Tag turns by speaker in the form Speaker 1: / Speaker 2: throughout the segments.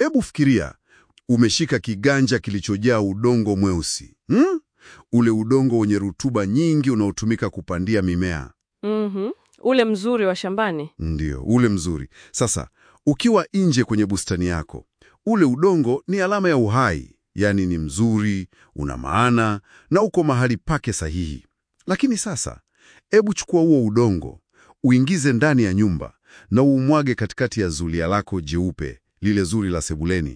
Speaker 1: Hebu fikiria, umeshika kiganja kilichojaa udongo mweusi hmm? Ule udongo wenye rutuba nyingi unaotumika kupandia mimea.
Speaker 2: Mhm. Ule mzuri wa shambani.
Speaker 1: Ndiyo, ule mzuri. Sasa ukiwa nje kwenye bustani yako, ule udongo ni alama ya uhai, yaani ni mzuri, una maana na uko mahali pake sahihi. Lakini sasa, hebu chukua huo udongo, uingize ndani ya nyumba na uumwage katikati ya zulia lako jeupe, lile zuri la sebuleni.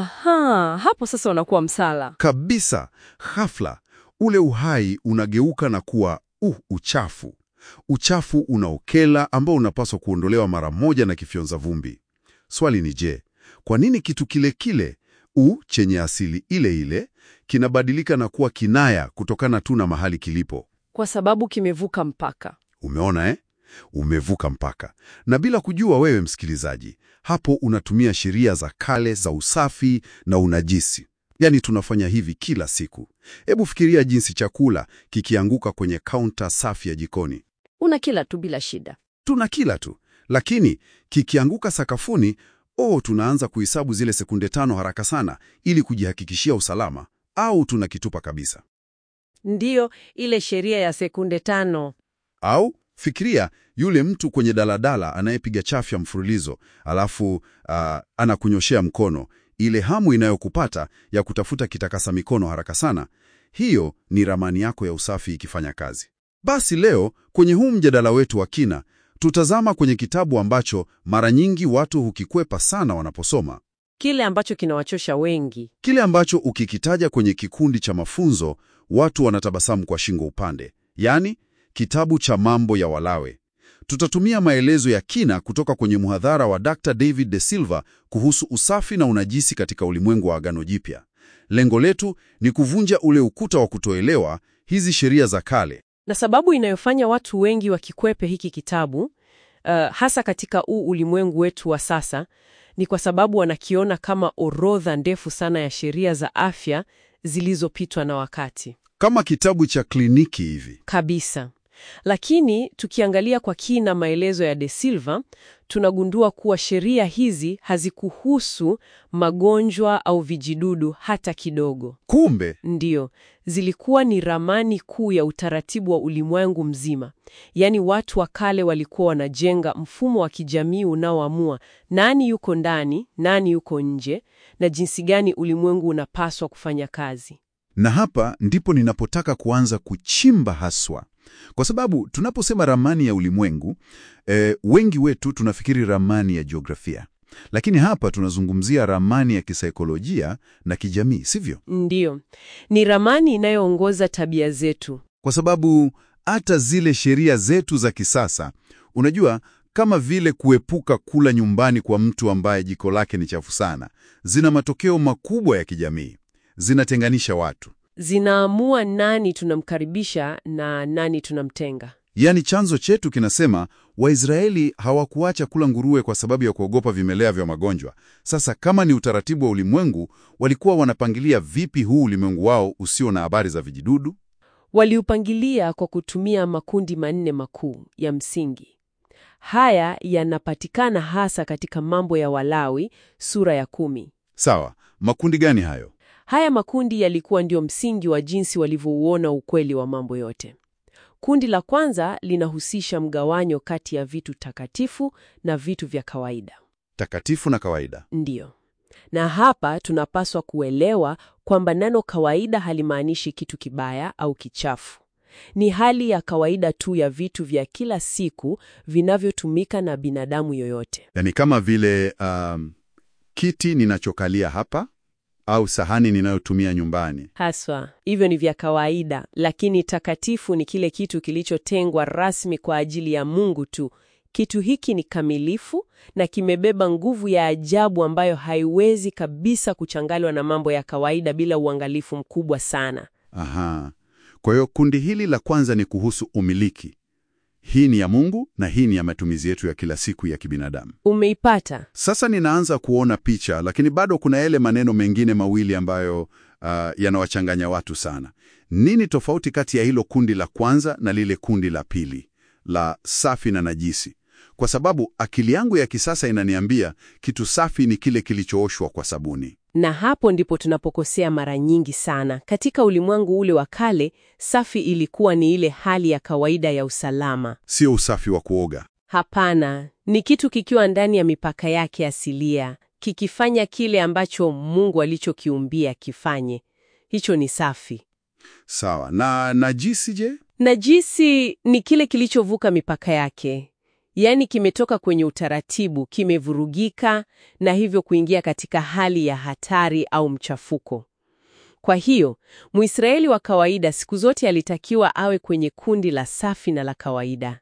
Speaker 2: Aha, hapo sasa unakuwa msala.
Speaker 1: Kabisa, ghafla ule uhai unageuka na kuwa uh, uchafu. Uchafu unaokela ambao unapaswa kuondolewa mara moja na kifyonza vumbi. Swali ni je, kwa nini kitu kile kile u chenye asili ile ile kinabadilika na kuwa kinaya kutokana tu na mahali kilipo?
Speaker 2: Kwa sababu kimevuka mpaka.
Speaker 1: Umeona eh? Umevuka mpaka. Na bila kujua wewe msikilizaji, hapo unatumia sheria za kale za usafi na unajisi. Yaani tunafanya hivi kila siku. Hebu fikiria jinsi chakula kikianguka kwenye kaunta safi ya jikoni.
Speaker 2: Una kila tu bila shida.
Speaker 1: Tuna kila tu, lakini kikianguka sakafuni, oh, tunaanza kuhesabu zile sekunde tano haraka sana ili kujihakikishia usalama, au tunakitupa kabisa.
Speaker 2: Ndiyo, ile sheria ya sekunde tano.
Speaker 1: Au fikiria yule mtu kwenye daladala anayepiga chafya mfululizo, alafu ah, anakunyoshea mkono. Ile hamu inayokupata ya kutafuta kitakasa mikono haraka sana, hiyo ni ramani yako ya usafi ikifanya kazi. Basi leo kwenye huu mjadala wetu wa kina, tutazama kwenye kitabu ambacho mara nyingi watu hukikwepa sana wanaposoma,
Speaker 2: Kile ambacho kinawachosha wengi.
Speaker 1: kile ambacho ukikitaja kwenye kikundi cha mafunzo watu wanatabasamu kwa shingo upande, yaani kitabu cha Mambo ya Walawi. Tutatumia maelezo ya kina kutoka kwenye mhadhara wa Dr. David De Silva kuhusu usafi na unajisi katika ulimwengu wa Agano Jipya. Lengo letu ni kuvunja ule ukuta wa kutoelewa hizi sheria za kale.
Speaker 2: Na sababu inayofanya watu wengi wakikwepe hiki kitabu, uh, hasa katika huu ulimwengu wetu wa sasa, ni kwa sababu wanakiona kama orodha ndefu sana ya sheria za afya zilizopitwa na wakati.
Speaker 1: Kama kitabu cha kliniki hivi.
Speaker 2: Kabisa. Lakini tukiangalia kwa kina maelezo ya De Silva, tunagundua kuwa sheria hizi hazikuhusu magonjwa au vijidudu hata kidogo.
Speaker 1: Kumbe
Speaker 2: Ndiyo, zilikuwa ni ramani kuu ya utaratibu wa ulimwengu mzima. Yaani watu wa kale walikuwa wanajenga mfumo wa kijamii unaoamua nani yuko ndani, nani yuko nje, na jinsi gani ulimwengu unapaswa kufanya kazi.
Speaker 1: Na hapa ndipo ninapotaka kuanza kuchimba haswa, kwa sababu tunaposema ramani ya ulimwengu e, wengi wetu tunafikiri ramani ya jiografia, lakini hapa tunazungumzia ramani ya kisaikolojia na kijamii, sivyo?
Speaker 2: Ndiyo, ni ramani inayoongoza tabia zetu.
Speaker 1: Kwa sababu hata zile sheria zetu za kisasa, unajua, kama vile kuepuka kula nyumbani kwa mtu ambaye jiko lake ni chafu sana, zina matokeo makubwa ya kijamii, zinatenganisha watu.
Speaker 2: Zinaamua nani tunamkaribisha na nani tunamtenga.
Speaker 1: Yaani chanzo chetu kinasema Waisraeli hawakuacha kula nguruwe kwa sababu ya kuogopa vimelea vya magonjwa. Sasa kama ni utaratibu wa ulimwengu, walikuwa wanapangilia vipi huu ulimwengu wao usio na habari za vijidudu?
Speaker 2: Waliupangilia kwa kutumia makundi manne makuu ya msingi. Haya yanapatikana hasa katika Mambo ya Walawi sura ya kumi.
Speaker 1: Sawa, makundi gani hayo?
Speaker 2: Haya makundi yalikuwa ndio msingi wa jinsi walivyouona ukweli wa mambo yote. Kundi la kwanza linahusisha mgawanyo kati ya vitu takatifu na vitu vya kawaida.
Speaker 1: Takatifu na kawaida.
Speaker 2: Ndiyo. Na hapa tunapaswa kuelewa kwamba neno kawaida halimaanishi kitu kibaya au kichafu. Ni hali ya kawaida tu ya vitu vya kila siku vinavyotumika na binadamu yoyote.
Speaker 1: Yaani kama vile um, kiti ninachokalia hapa au sahani ninayotumia nyumbani.
Speaker 2: Haswa, hivyo ni vya kawaida, lakini takatifu ni kile kitu kilichotengwa rasmi kwa ajili ya Mungu tu. Kitu hiki ni kamilifu na kimebeba nguvu ya ajabu ambayo haiwezi kabisa kuchanganywa na mambo ya kawaida bila uangalifu mkubwa sana.
Speaker 1: Aha. Kwa hiyo kundi hili la kwanza ni kuhusu umiliki. Hii ni ya Mungu na hii ni ya matumizi yetu ya kila siku ya kibinadamu.
Speaker 2: Umeipata?
Speaker 1: Sasa ninaanza kuona picha, lakini bado kuna yale maneno mengine mawili ambayo uh, yanawachanganya watu sana. Nini tofauti kati ya hilo kundi la kwanza na lile kundi la pili la safi na najisi? kwa sababu akili yangu ya kisasa inaniambia kitu safi ni kile kilichooshwa kwa sabuni.
Speaker 2: Na hapo ndipo tunapokosea mara nyingi sana. Katika ulimwengu ule wa kale, safi ilikuwa ni ile hali ya kawaida ya usalama.
Speaker 1: Sio usafi wa kuoga.
Speaker 2: Hapana, ni kitu kikiwa ndani ya mipaka yake asilia, kikifanya kile ambacho Mungu alichokiumbia kifanye. Hicho ni safi.
Speaker 1: Sawa. Na najisi je?
Speaker 2: Najisi ni kile kilichovuka mipaka yake, yaani kimetoka kwenye utaratibu, kimevurugika na hivyo kuingia katika hali ya hatari au mchafuko. Kwa hiyo, Mwisraeli wa kawaida siku zote alitakiwa awe kwenye kundi la safi na la kawaida.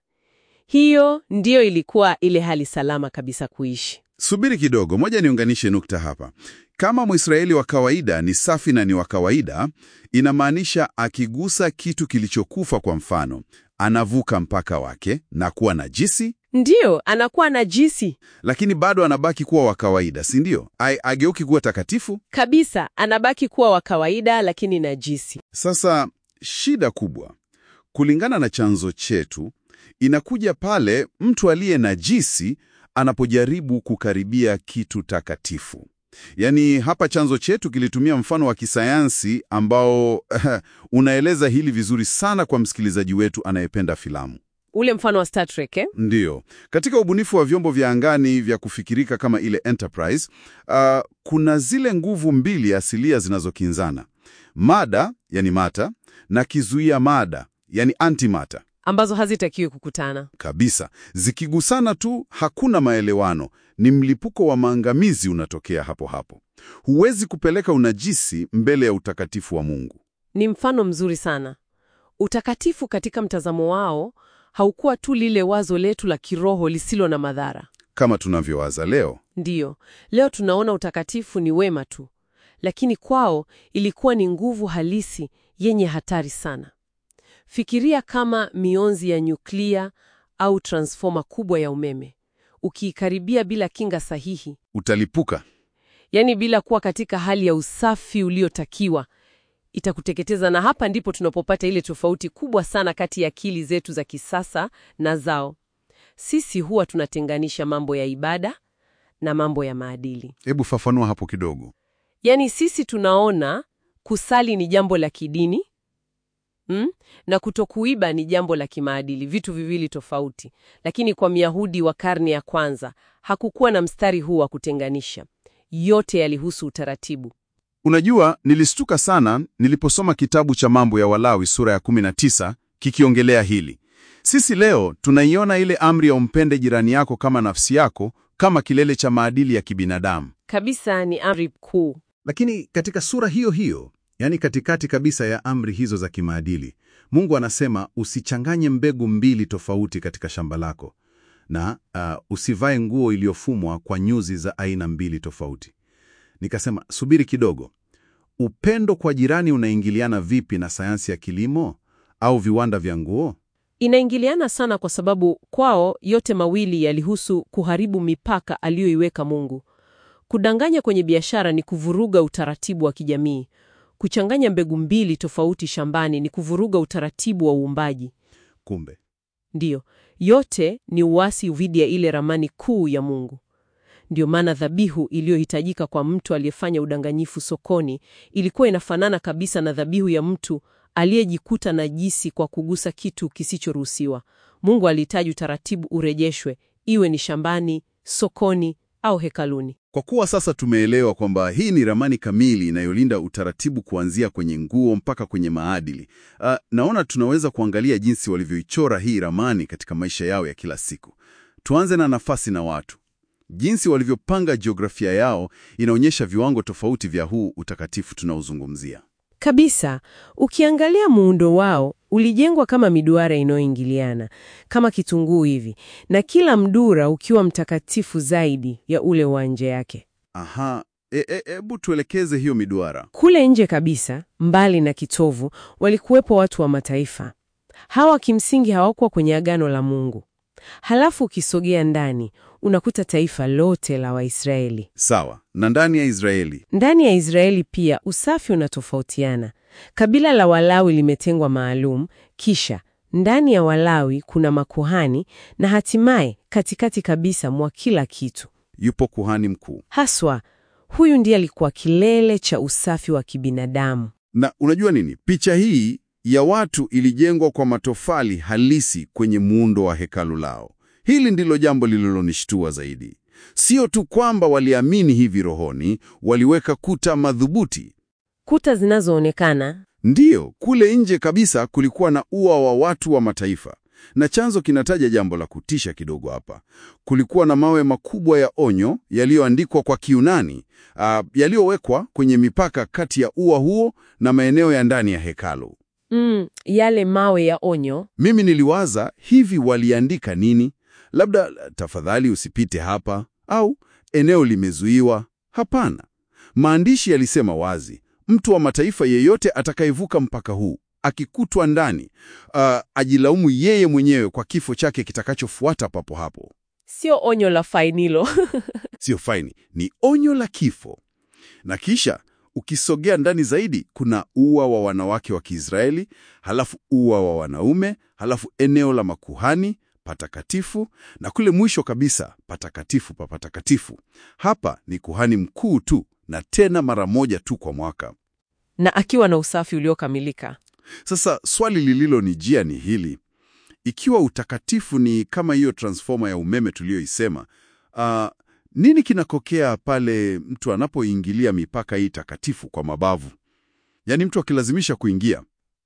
Speaker 2: Hiyo ndiyo ilikuwa ile hali salama kabisa kuishi.
Speaker 1: Subiri kidogo, moja niunganishe nukta hapa. Kama Mwisraeli wa kawaida ni safi na ni wa kawaida, inamaanisha akigusa kitu kilichokufa, kwa mfano, anavuka mpaka wake na kuwa najisi,
Speaker 2: Ndiyo, anakuwa najisi
Speaker 1: lakini bado anabaki kuwa wa kawaida, si ndio? Ai- Ageuki kuwa takatifu.
Speaker 2: kabisa, anabaki kuwa wa kawaida lakini najisi.
Speaker 1: Sasa shida kubwa, kulingana na chanzo chetu, inakuja pale mtu aliye najisi anapojaribu kukaribia kitu takatifu. Yaani hapa chanzo chetu kilitumia mfano wa kisayansi ambao unaeleza hili vizuri sana kwa msikilizaji wetu anayependa filamu.
Speaker 2: Ule mfano wa Star Trek eh?
Speaker 1: Ndiyo, katika ubunifu wa vyombo vya angani vya kufikirika kama ile Enterprise, uh, kuna zile nguvu mbili asilia zinazokinzana, mada yani mata na kizuia mada yani antimata
Speaker 2: ambazo hazitakiwi kukutana.
Speaker 1: kabisa. Zikigusana tu hakuna maelewano, ni mlipuko wa maangamizi unatokea hapo hapo. Huwezi kupeleka unajisi mbele ya utakatifu wa Mungu.
Speaker 2: Ni mfano mzuri sana. Utakatifu katika mtazamo wao haukuwa tu lile wazo letu la kiroho lisilo na madhara.
Speaker 1: Kama tunavyowaza leo,
Speaker 2: Ndiyo, leo tunaona utakatifu ni wema tu, lakini kwao ilikuwa ni nguvu halisi yenye hatari sana. Fikiria kama mionzi ya nyuklia au transfoma kubwa ya umeme. Ukiikaribia bila kinga sahihi,
Speaker 1: utalipuka.
Speaker 2: yaani bila kuwa katika hali ya usafi uliotakiwa, itakuteketeza. Na hapa ndipo tunapopata ile tofauti kubwa sana kati ya akili zetu za kisasa na zao. Sisi huwa tunatenganisha mambo ya ibada na mambo ya maadili.
Speaker 1: Hebu fafanua hapo kidogo.
Speaker 2: Yaani sisi tunaona kusali ni jambo la kidini mm? na kutokuiba ni jambo la kimaadili, vitu viwili tofauti. Lakini kwa Myahudi wa karne ya kwanza hakukuwa na mstari huu wa kutenganisha. Yote yalihusu utaratibu.
Speaker 1: Unajua, nilistuka sana niliposoma kitabu cha Mambo ya Walawi sura ya 19 kikiongelea hili. Sisi leo tunaiona ile amri ya umpende jirani yako kama nafsi yako kama kilele cha maadili ya kibinadamu.
Speaker 2: Kabisa ni amri kuu.
Speaker 3: Lakini katika sura hiyo hiyo, yani katikati kabisa ya amri hizo za kimaadili, Mungu anasema usichanganye mbegu mbili tofauti katika shamba lako na uh, usivae nguo iliyofumwa kwa nyuzi za aina mbili tofauti. Nikasema, subiri kidogo, upendo kwa jirani unaingiliana vipi na sayansi ya kilimo au viwanda vya nguo?
Speaker 2: Inaingiliana sana kwa sababu kwao yote mawili yalihusu kuharibu mipaka aliyoiweka Mungu. Kudanganya kwenye biashara ni kuvuruga utaratibu wa kijamii. Kuchanganya mbegu mbili tofauti shambani ni kuvuruga utaratibu wa uumbaji.
Speaker 3: Kumbe
Speaker 2: Ndiyo, yote ni uasi dhidi ya ile ramani kuu ya Mungu. Ndiyo maana dhabihu iliyohitajika kwa mtu aliyefanya udanganyifu sokoni ilikuwa inafanana kabisa na dhabihu ya mtu aliyejikuta najisi kwa kugusa kitu kisichoruhusiwa. Mungu alihitaji utaratibu urejeshwe, iwe ni shambani, sokoni au hekaluni.
Speaker 1: Kwa kuwa sasa tumeelewa kwamba hii ni ramani kamili inayolinda utaratibu kuanzia kwenye nguo mpaka kwenye maadili. Uh, naona tunaweza kuangalia jinsi walivyoichora hii ramani katika maisha yao ya kila siku. Tuanze na nafasi na watu. Jinsi walivyopanga jiografia yao inaonyesha viwango tofauti vya huu utakatifu tunaozungumzia.
Speaker 2: Kabisa, ukiangalia muundo wao ulijengwa kama miduara inayoingiliana kama kitunguu hivi, na kila mdura ukiwa mtakatifu zaidi ya ule wa nje yake.
Speaker 1: Aha, hebu e, e, tuelekeze hiyo miduara.
Speaker 2: Kule nje kabisa, mbali na kitovu, walikuwepo watu wa mataifa. Hawa kimsingi hawakuwa kwenye agano la Mungu. Halafu ukisogea ndani, unakuta taifa lote la Waisraeli.
Speaker 1: Sawa, na ndani ya Israeli
Speaker 2: Ndani ya Israeli pia usafi unatofautiana. Kabila la Walawi limetengwa maalum, kisha Ndani ya Walawi kuna makuhani na hatimaye katikati kabisa mwa kila kitu.
Speaker 1: Yupo kuhani mkuu.
Speaker 2: Haswa huyu ndiye alikuwa kilele cha usafi wa kibinadamu.
Speaker 1: Na unajua nini? Picha hii ya watu ilijengwa kwa matofali halisi kwenye muundo wa hekalu lao. Hili ndilo jambo lililonishtua zaidi. Sio tu kwamba waliamini hivi rohoni, waliweka kuta madhubuti.
Speaker 2: Kuta zinazoonekana
Speaker 1: Ndiyo, kule nje kabisa kulikuwa na ua wa watu wa mataifa. Na chanzo kinataja jambo la kutisha kidogo hapa. Kulikuwa na mawe makubwa ya onyo yaliyoandikwa kwa Kiunani, ah, yaliyowekwa kwenye mipaka kati ya ua huo na maeneo ya ndani ya hekalu.
Speaker 2: mm, yale mawe ya onyo.
Speaker 1: Mimi niliwaza hivi, waliandika nini? Labda tafadhali usipite hapa, au eneo limezuiwa. Hapana, maandishi yalisema wazi, mtu wa mataifa yeyote atakayevuka mpaka huu akikutwa ndani, ah, ajilaumu yeye mwenyewe kwa kifo chake kitakachofuata papo hapo.
Speaker 2: Sio onyo la fainilo.
Speaker 1: Sio faini, ni onyo la kifo. Na kisha ukisogea ndani zaidi, kuna ua wa wanawake wa Kiisraeli, halafu ua wa wanaume, halafu eneo la makuhani patakatifu, na kule mwisho kabisa patakatifu pa patakatifu. Hapa ni kuhani mkuu tu, na tena mara moja tu kwa mwaka.
Speaker 2: na akiwa na usafi uliokamilika.
Speaker 1: Sasa swali lililonijia ni hili: ikiwa utakatifu ni kama hiyo transformer ya umeme tuliyoisema, ah, nini kinakokea pale mtu anapoingilia mipaka hii takatifu kwa mabavu? Yaani mtu akilazimisha kuingia.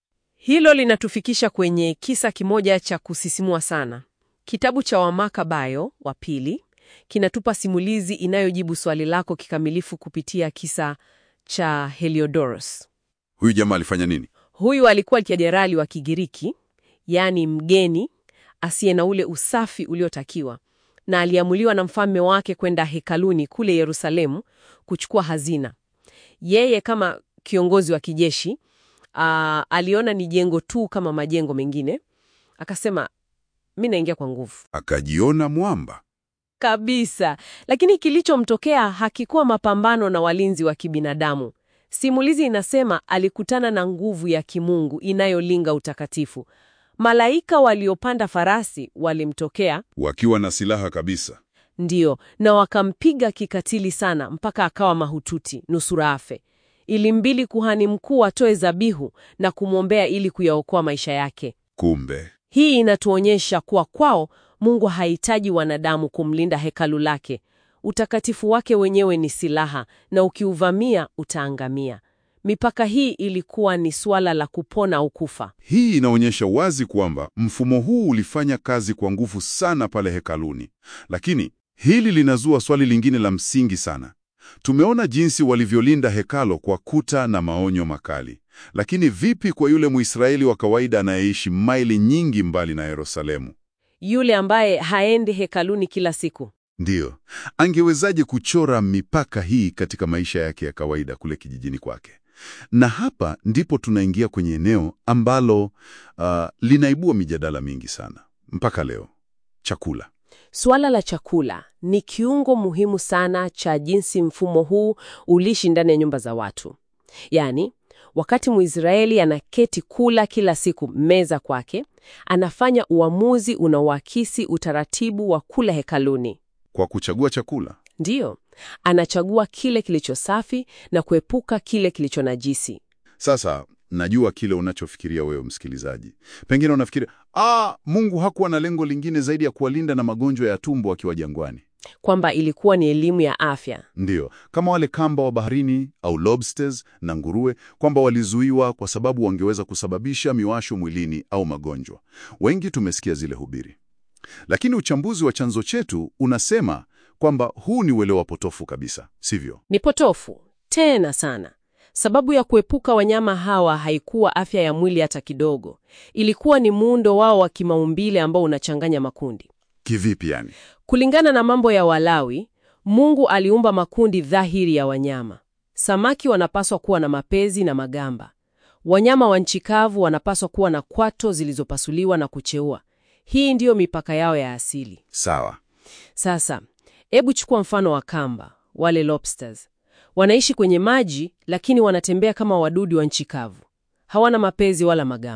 Speaker 2: Hilo linatufikisha kwenye kisa kimoja cha kusisimua sana. Kitabu cha Wamakabayo wa pili kinatupa simulizi inayojibu swali lako kikamilifu kupitia kisa cha Heliodorus.
Speaker 1: Huyu jamaa alifanya nini?
Speaker 2: Huyu alikuwa jenerali wa Kigiriki, yaani mgeni asiye na ule usafi uliotakiwa, na aliamuliwa na mfalme wake kwenda hekaluni kule Yerusalemu kuchukua hazina. Yeye kama kiongozi wa kijeshi aa, aliona ni jengo tu kama majengo mengine, akasema mi naingia kwa nguvu
Speaker 1: Akajiona mwamba.
Speaker 2: kabisa. Lakini kilichomtokea hakikuwa mapambano na walinzi wa kibinadamu. Simulizi inasema alikutana na nguvu ya kimungu inayolinga utakatifu. Malaika waliopanda farasi walimtokea,
Speaker 1: Wakiwa na silaha kabisa.
Speaker 2: ndiyo, na wakampiga kikatili sana mpaka akawa mahututi, nusura afe. Ilimbidi kuhani mkuu atoe zabihu na kumwombea ili kuyaokoa maisha yake.
Speaker 1: Kumbe
Speaker 2: Hii inatuonyesha kuwa kwao Mungu hahitaji wanadamu kumlinda hekalu lake. Utakatifu wake wenyewe ni silaha, na ukiuvamia utaangamia. Mipaka hii ilikuwa ni suala la kupona au kufa.
Speaker 1: Hii inaonyesha wazi kwamba mfumo huu ulifanya kazi kwa nguvu sana pale hekaluni. Lakini hili linazua swali lingine la msingi sana. Tumeona jinsi walivyolinda hekalo kwa kuta na maonyo makali. Lakini vipi kwa yule Mwisraeli wa kawaida anayeishi maili nyingi mbali na Yerusalemu?
Speaker 2: Yule ambaye haendi hekaluni kila siku,
Speaker 1: Ndiyo, angewezaje kuchora mipaka hii katika maisha yake ya kawaida kule kijijini kwake? Na hapa ndipo tunaingia kwenye eneo ambalo ah, linaibua mijadala mingi sana mpaka leo: chakula.
Speaker 2: suala la chakula ni kiungo muhimu sana cha jinsi mfumo huu uliishi ndani ya nyumba za watu. Yaani, wakati Mwisraeli anaketi kula kila siku meza kwake, anafanya uamuzi unaoakisi utaratibu wa kula hekaluni.
Speaker 1: Kwa kuchagua chakula,
Speaker 2: Ndiyo, anachagua kile kilicho safi na kuepuka kile kilicho najisi.
Speaker 1: sasa najua kile unachofikiria wewe msikilizaji. Pengine unafikiri ah, Mungu hakuwa na lengo lingine zaidi ya kuwalinda na magonjwa ya tumbo wakiwa jangwani.
Speaker 2: Kwamba ilikuwa ni elimu ya afya.
Speaker 1: Ndiyo, kama wale kamba wa baharini au lobsters na nguruwe, kwamba walizuiwa kwa sababu wangeweza kusababisha miwasho mwilini au magonjwa. Wengi tumesikia zile hubiri, lakini uchambuzi wa chanzo chetu unasema kwamba huu ni uelewa potofu kabisa, sivyo?
Speaker 2: Ni potofu tena sana. Sababu ya kuepuka wanyama hawa haikuwa afya ya mwili hata kidogo. Ilikuwa ni muundo wao wa kimaumbile ambao unachanganya makundi.
Speaker 1: Kivipi yani?
Speaker 2: Kulingana na mambo ya Walawi, Mungu aliumba makundi dhahiri ya wanyama. Samaki wanapaswa kuwa na mapezi na magamba. Wanyama wa nchi kavu wanapaswa kuwa na kwato zilizopasuliwa na kucheua. Hii ndiyo mipaka yao ya asili.
Speaker 1: Sawa.
Speaker 2: Sasa, hebu chukua mfano wa kamba, wale lobsters. Wanaishi kwenye maji lakini wanatembea kama wadudu wa nchi kavu. Hawana mapezi wala magamba.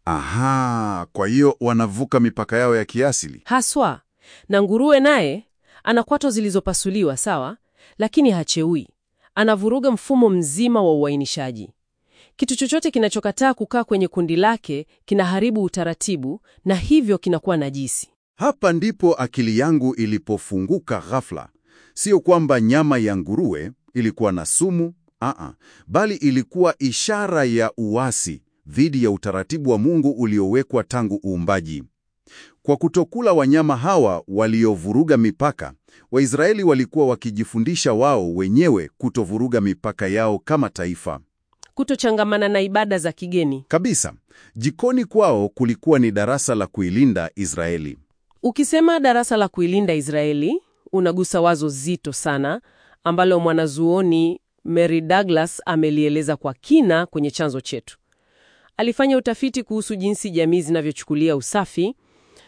Speaker 1: Aha, kwa hiyo wanavuka mipaka yao ya kiasili.
Speaker 2: Haswa. Na nguruwe naye ana kwato zilizopasuliwa, sawa, lakini hacheui. Anavuruga mfumo mzima wa uainishaji. Kitu chochote kinachokataa kukaa kwenye kundi lake kinaharibu utaratibu na hivyo kinakuwa najisi.
Speaker 1: Hapa ndipo akili yangu ilipofunguka ghafla. Sio kwamba nyama ya nguruwe ilikuwa na sumu, aa, bali ilikuwa ishara ya uasi dhidi ya utaratibu wa Mungu uliowekwa tangu uumbaji. Kwa kutokula wanyama hawa waliovuruga mipaka, Waisraeli walikuwa wakijifundisha wao wenyewe kutovuruga mipaka yao kama taifa.
Speaker 2: Kutochangamana na ibada za kigeni.
Speaker 1: Kabisa. Jikoni kwao kulikuwa ni darasa la kuilinda Israeli.
Speaker 2: Ukisema darasa la kuilinda Israeli, unagusa wazo zito sana ambalo mwanazuoni Mary Douglas amelieleza kwa kina kwenye chanzo chetu. Alifanya utafiti kuhusu jinsi jamii zinavyochukulia usafi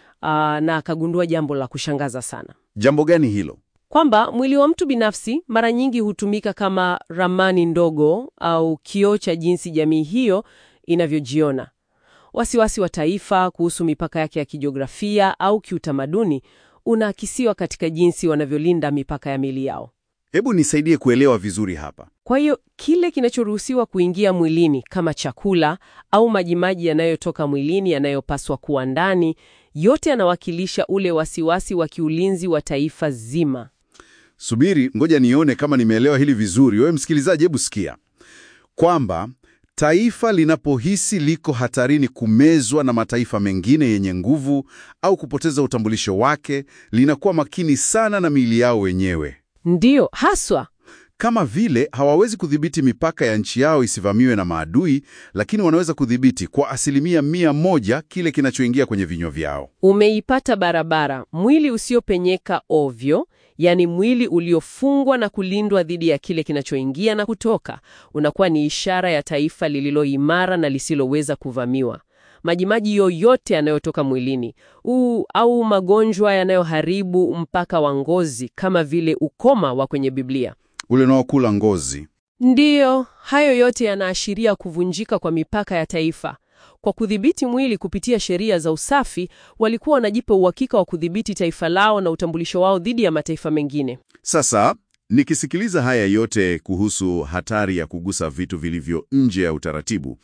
Speaker 2: aa, na akagundua jambo la kushangaza sana,
Speaker 1: Jambo gani hilo?
Speaker 2: kwamba mwili wa mtu binafsi mara nyingi hutumika kama ramani ndogo au kioo cha jinsi jamii hiyo inavyojiona. Wasiwasi wa taifa kuhusu mipaka yake ya kijiografia au kiutamaduni unaakisiwa katika jinsi wanavyolinda mipaka ya mili yao.
Speaker 1: Hebu nisaidie kuelewa vizuri hapa.
Speaker 2: Kwa hiyo kile kinachoruhusiwa kuingia mwilini kama chakula au majimaji yanayotoka mwilini yanayopaswa kuwa ndani, yote yanawakilisha ule wasiwasi wa kiulinzi wa taifa zima.
Speaker 1: Subiri, ngoja nione kama nimeelewa hili vizuri. Wewe msikilizaji, hebu sikia kwamba taifa linapohisi liko hatarini kumezwa na mataifa mengine yenye nguvu au kupoteza utambulisho wake, linakuwa makini sana na miili yao wenyewe.
Speaker 2: Ndiyo, haswa.
Speaker 1: Kama vile hawawezi kudhibiti mipaka ya nchi yao isivamiwe na maadui, lakini wanaweza kudhibiti kwa asilimia mia moja kile kinachoingia kwenye vinywa vyao.
Speaker 2: Umeipata barabara. Mwili usiopenyeka ovyo, yaani mwili uliofungwa na kulindwa dhidi ya kile kinachoingia na kutoka, unakuwa ni ishara ya taifa lililo imara na lisiloweza kuvamiwa. Majimaji yoyote yanayotoka mwilini uu, au magonjwa yanayoharibu mpaka wa ngozi kama vile ukoma wa kwenye Biblia.
Speaker 1: Ule unaokula ngozi.
Speaker 2: Ndiyo, hayo yote yanaashiria kuvunjika kwa mipaka ya taifa. Kwa kudhibiti mwili kupitia sheria za usafi, walikuwa wanajipa uhakika wa kudhibiti taifa lao na utambulisho wao dhidi ya mataifa mengine.
Speaker 1: Sasa nikisikiliza haya yote kuhusu hatari ya kugusa vitu vilivyo nje ya utaratibu,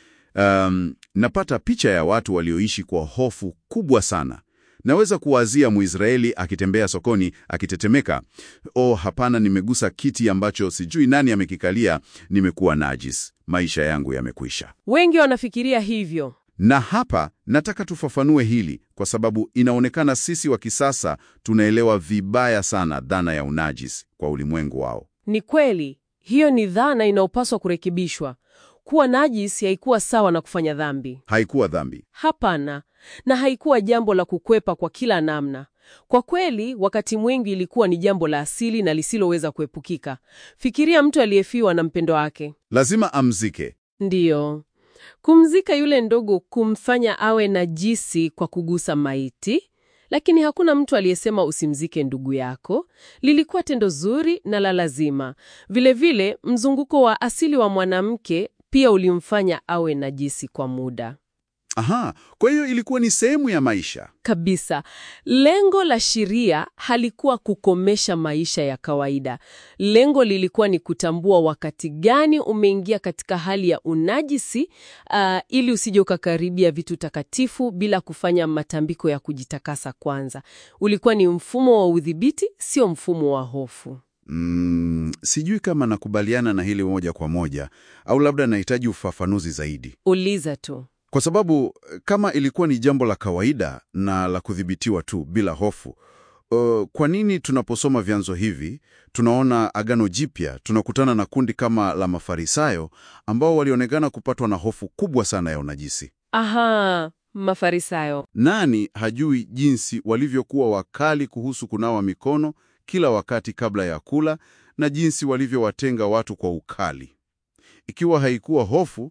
Speaker 1: um, napata picha ya watu walioishi kwa hofu kubwa sana. Naweza kuwazia Mwisraeli akitembea sokoni akitetemeka, oh, hapana, nimegusa kiti ambacho sijui nani amekikalia, nimekuwa najis, maisha yangu yamekwisha.
Speaker 2: Wengi wanafikiria hivyo.
Speaker 1: Na hapa nataka tufafanue hili kwa sababu inaonekana sisi wa kisasa tunaelewa vibaya sana dhana ya unajis kwa ulimwengu wao.
Speaker 2: Ni kweli, hiyo ni dhana inayopaswa kurekebishwa. Kuwa najisi haikuwa sawa na kufanya dhambi.
Speaker 1: Haikuwa dhambi.
Speaker 2: Hapana, na haikuwa jambo la kukwepa kwa kila namna. Kwa kweli, wakati mwingi ilikuwa ni jambo la asili na lisiloweza kuepukika. Fikiria mtu aliyefiwa na mpendo wake.
Speaker 1: Lazima amzike.
Speaker 2: Ndiyo, kumzika yule ndogo kumfanya awe najisi kwa kugusa maiti, lakini hakuna mtu aliyesema usimzike ndugu yako. Lilikuwa tendo zuri na la lazima. Vilevile, mzunguko wa asili wa mwanamke pia ulimfanya awe najisi kwa muda.
Speaker 1: Aha, kwa hiyo ilikuwa ni sehemu ya maisha.
Speaker 2: Kabisa. Lengo la sheria halikuwa kukomesha maisha ya kawaida. Lengo lilikuwa ni kutambua wakati gani umeingia katika hali ya unajisi, uh, ili usije ukakaribia vitu takatifu bila kufanya matambiko ya kujitakasa kwanza. Ulikuwa ni mfumo wa udhibiti, sio mfumo wa hofu.
Speaker 1: Mm, sijui kama nakubaliana na hili moja kwa moja au labda nahitaji ufafanuzi zaidi.
Speaker 2: Uliza tu.
Speaker 1: Kwa sababu kama ilikuwa ni jambo la kawaida na la kudhibitiwa tu bila hofu, uh, kwa nini tunaposoma vyanzo hivi tunaona Agano Jipya tunakutana na kundi kama la Mafarisayo ambao walionekana kupatwa na hofu kubwa sana ya unajisi?
Speaker 2: Aha, Mafarisayo.
Speaker 1: Nani hajui jinsi walivyokuwa wakali kuhusu kunawa mikono kila wakati kabla ya kula na jinsi walivyowatenga watu kwa ukali? Ikiwa haikuwa hofu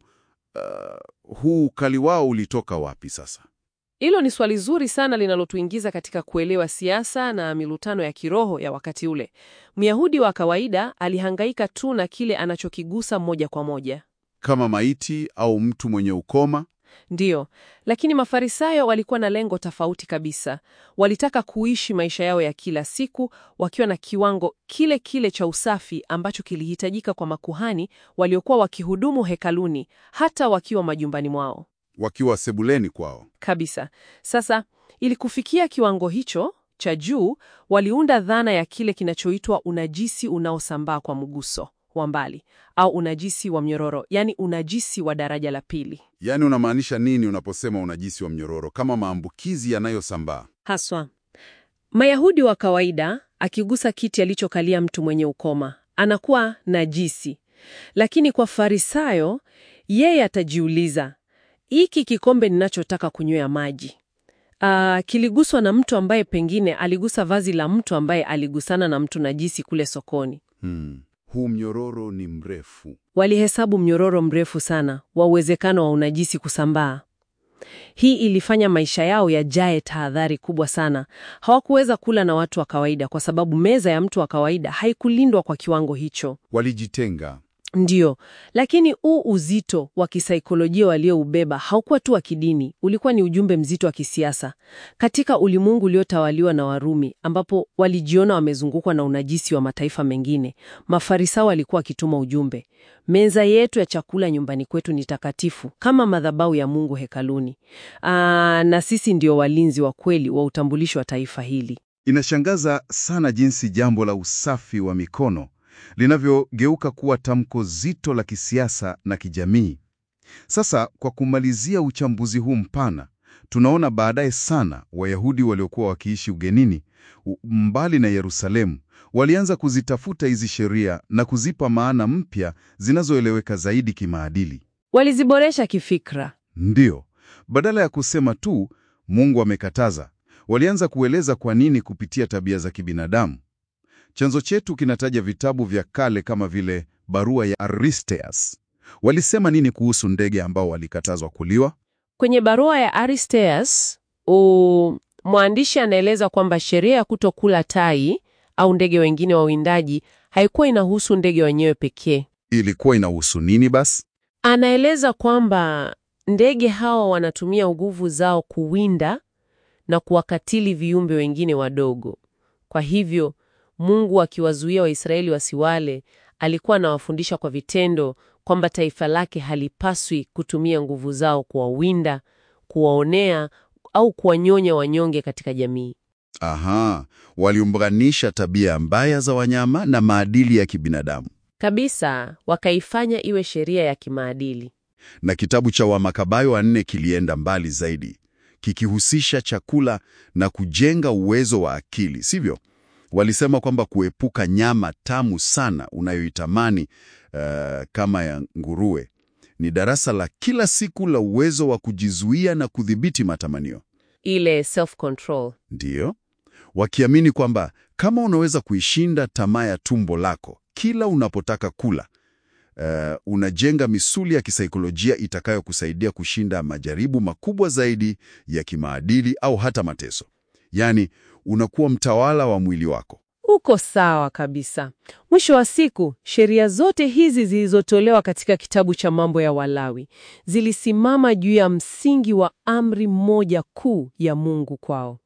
Speaker 1: Uh, huu ukali wao ulitoka wapi sasa?
Speaker 2: Hilo ni swali zuri sana linalotuingiza katika kuelewa siasa na milutano ya kiroho ya wakati ule. Myahudi wa kawaida alihangaika tu na kile anachokigusa moja kwa moja.
Speaker 1: Kama maiti au mtu mwenye ukoma?
Speaker 2: Ndiyo, lakini Mafarisayo walikuwa na lengo tofauti kabisa. Walitaka kuishi maisha yao ya kila siku wakiwa na kiwango kile kile cha usafi ambacho kilihitajika kwa makuhani waliokuwa wakihudumu hekaluni, hata wakiwa majumbani mwao
Speaker 1: Wakiwa sebuleni kwao.
Speaker 2: kabisa. Sasa, ili kufikia kiwango hicho cha juu, waliunda dhana ya kile kinachoitwa unajisi unaosambaa kwa mguso wa mbali au unajisi wa mnyororo, yaani unajisi wa daraja la pili.
Speaker 1: Yaani unamaanisha nini unaposema unajisi wa mnyororo? Kama maambukizi yanayosambaa.
Speaker 2: Haswa Mayahudi wa kawaida, akigusa kiti alichokalia mtu mwenye ukoma anakuwa najisi, lakini kwa Farisayo yeye atajiuliza, hiki kikombe ninachotaka kunywea maji Ah, kiliguswa na mtu ambaye pengine aligusa vazi la mtu ambaye aligusana na mtu najisi kule sokoni.
Speaker 1: Hmm. Huu mnyororo ni mrefu.
Speaker 2: Walihesabu mnyororo mrefu sana wa uwezekano wa unajisi kusambaa. Hii ilifanya maisha yao yajae tahadhari kubwa sana. Hawakuweza kula na watu wa kawaida kwa sababu meza ya mtu wa kawaida haikulindwa kwa kiwango hicho.
Speaker 1: Walijitenga.
Speaker 2: Ndiyo, lakini huu uzito wa kisaikolojia walioubeba haukuwa tu wa kidini, ulikuwa ni ujumbe mzito wa kisiasa. Katika ulimwengu uliotawaliwa na Warumi, ambapo walijiona wamezungukwa na unajisi wa mataifa mengine, Mafarisayo walikuwa wakituma ujumbe: meza yetu ya chakula nyumbani kwetu ni takatifu kama madhabahu ya Mungu hekaluni. Aa, na sisi ndio walinzi wa kweli wa utambulisho wa taifa hili.
Speaker 3: Inashangaza sana jinsi jambo la usafi wa mikono linavyogeuka kuwa tamko zito la kisiasa na kijamii. Sasa, kwa kumalizia uchambuzi huu mpana, tunaona baadaye sana Wayahudi waliokuwa wakiishi ugenini u- mbali na Yerusalemu walianza kuzitafuta hizi sheria na kuzipa maana mpya zinazoeleweka zaidi kimaadili.
Speaker 2: Waliziboresha kifikra.
Speaker 3: Ndiyo, badala ya kusema tu Mungu amekataza, walianza kueleza kwa nini kupitia tabia za kibinadamu. Chanzo chetu kinataja vitabu vya kale kama vile barua ya Aristeas. Walisema nini kuhusu ndege ambao walikatazwa kuliwa?
Speaker 2: Kwenye barua ya Aristeas, u mwandishi anaeleza kwamba sheria ya kutokula tai au ndege wengine wa uwindaji haikuwa inahusu ndege wenyewe pekee.
Speaker 3: Ilikuwa inahusu nini basi?
Speaker 2: Anaeleza kwamba ndege hawa wanatumia nguvu zao kuwinda na kuwakatili viumbe wengine wadogo. Kwa hivyo, Mungu akiwazuia Waisraeli wasiwale, alikuwa anawafundisha kwa vitendo kwamba taifa lake halipaswi kutumia nguvu zao kuwawinda, kuwaonea au kuwanyonya wanyonge katika jamii.
Speaker 1: Aha, waliunganisha tabia mbaya za wanyama na maadili ya kibinadamu.
Speaker 2: Kabisa, wakaifanya iwe sheria ya kimaadili.
Speaker 1: Na kitabu cha Wamakabayo wa nne kilienda mbali zaidi, kikihusisha chakula na kujenga uwezo wa akili, sivyo? Walisema kwamba kuepuka nyama tamu sana unayoitamani uh, kama ya nguruwe ni darasa la kila siku la uwezo wa kujizuia na kudhibiti matamanio.
Speaker 2: Ile self control.
Speaker 1: Ndiyo, wakiamini kwamba kama unaweza kuishinda tamaa ya tumbo lako kila unapotaka kula, uh, unajenga misuli ya kisaikolojia itakayokusaidia kushinda majaribu makubwa zaidi ya kimaadili au hata mateso. Yaani, unakuwa mtawala wa mwili wako.
Speaker 2: Uko sawa kabisa. Mwisho wa siku, sheria zote hizi zilizotolewa katika kitabu cha Mambo ya Walawi zilisimama juu ya msingi wa amri moja kuu ya Mungu kwao: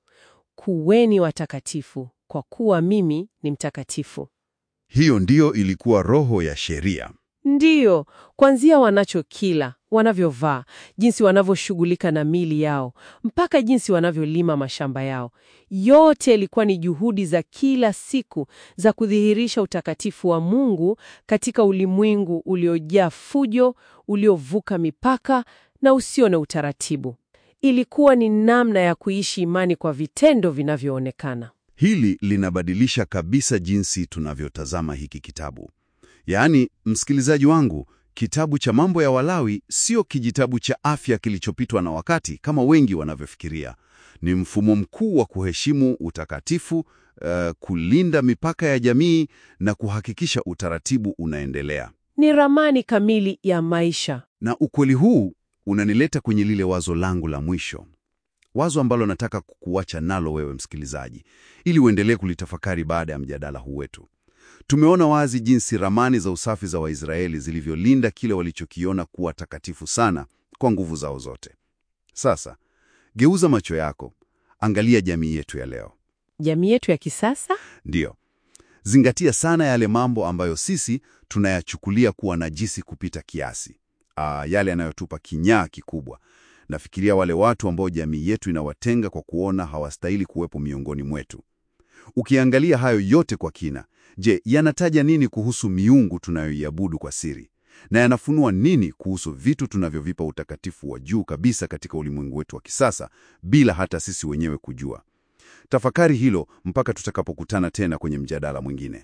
Speaker 2: kuweni watakatifu, kwa kuwa mimi ni mtakatifu.
Speaker 1: Hiyo ndiyo ilikuwa roho ya sheria.
Speaker 2: Ndiyo, kuanzia wanachokila, wanavyovaa, jinsi wanavyoshughulika na mili yao, mpaka jinsi wanavyolima mashamba yao. Yote ilikuwa ni juhudi za kila siku za kudhihirisha utakatifu wa Mungu katika ulimwengu uliojaa fujo, uliovuka mipaka na usio na utaratibu. Ilikuwa ni namna ya kuishi imani kwa vitendo vinavyoonekana.
Speaker 1: Hili linabadilisha kabisa jinsi tunavyotazama hiki kitabu. Yaani, msikilizaji wangu, kitabu cha Mambo ya Walawi sio kijitabu cha afya kilichopitwa na wakati kama wengi wanavyofikiria. Ni mfumo mkuu wa kuheshimu utakatifu, uh, kulinda mipaka ya jamii na kuhakikisha utaratibu unaendelea.
Speaker 2: Ni ramani kamili ya maisha.
Speaker 1: Na ukweli huu unanileta kwenye lile wazo langu la mwisho, wazo ambalo nataka kukuacha nalo wewe msikilizaji, ili uendelee kulitafakari baada ya mjadala huu wetu. Tumeona wazi jinsi ramani za usafi za Waisraeli zilivyolinda kile walichokiona kuwa takatifu sana kwa nguvu zao zote. Sasa geuza macho yako, angalia jamii yetu ya leo.
Speaker 2: Jamii yetu ya kisasa?
Speaker 1: Ndiyo, zingatia sana yale mambo ambayo sisi tunayachukulia kuwa najisi kupita kiasi, Aa, yale yanayotupa kinyaa kikubwa. Nafikiria wale watu ambao jamii yetu inawatenga kwa kuona hawastahili kuwepo miongoni mwetu. Ukiangalia hayo yote kwa kina, je, yanataja nini kuhusu miungu tunayoiabudu kwa siri? Na yanafunua nini kuhusu vitu tunavyovipa utakatifu wa juu kabisa katika ulimwengu wetu wa kisasa bila hata sisi wenyewe kujua? Tafakari hilo mpaka tutakapokutana tena kwenye mjadala mwingine.